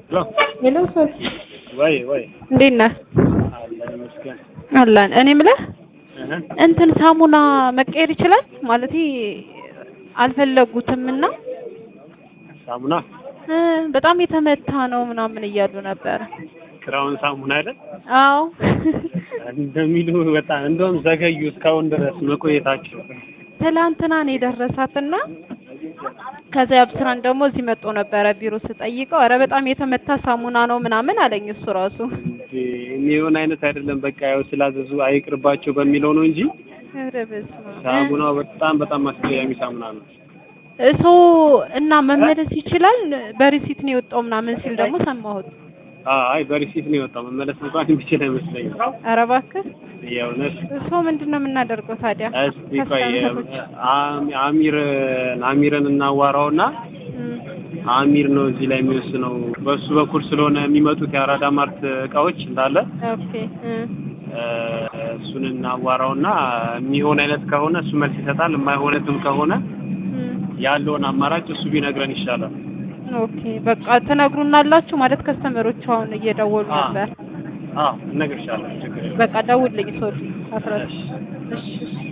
ሄሎ ሄሎ ሰው ወይ ወይ እንዴት ነህ? አለን ይመስገን አለን። እኔ የምልህ እህ እንትን ሳሙና መቀየር ይችላል ማለት አልፈለጉትም እና ሳሙና እ በጣም የተመታ ነው ምናምን እያሉ ነበረ። ክራውን ሳሙና አይደል አዎ እንደሚሉ በጣም እንደውም ዘገዩ እስካሁን ድረስ መቆየታቸው ትላንትና ነው የደረሳትና ከዛ ያብስራን ደግሞ እዚህ መጥቶ ነበረ ቢሮ ስጠይቀው፣ ኧረ በጣም የተመታ ሳሙና ነው ምናምን አለኝ እሱ ራሱ። እንዴ የሚሆን አይነት አይደለም። በቃ ያው ስላዘዙ አይቅርባቸው በሚለው ነው እንጂ ኧረ በስመ አብ። ሳሙናው በጣም በጣም አስቀያሚ ሳሙና ነው። እሱ እና መመለስ ይችላል በሪሲት ነው የወጣው ምናምን ሲል ደግሞ ሰማሁት። አይ በሪሲት ነው የወጣው። መመለስ እንኳን የሚችል አይመስለኝም። ኧረ እባክህ የእውነት እሱ ምንድን ነው የምናደርገው ታዲያ? እስቲ ቆይ ከስተመሮች አሚ- አሚር አሚርን እናዋራውና እም፣ አሚር ነው እዚህ ላይ የሚወስነው። በሱ በኩል ስለሆነ የሚመጡት የአራዳ ማርት እቃዎች እንዳለ ኦኬ እም፣ እ፣ እሱን እናዋራውና የሚሆን አይነት ከሆነ እሱ መልስ ይሰጣል። የማይሆነትም ከሆነ እም። ያለውን አማራጭ እሱ ቢነግረን ይሻላል። ኦኬ በቃ ትነግሩናላችሁ ማለት ከስተመሮቹ አሁን እየደወሉ አ- ነበር። አዎ እነግርሻለሁ። ችግር የለም። በቃ ደውልልኝ ሶሪ አስራ እሺ። እሺ እሺ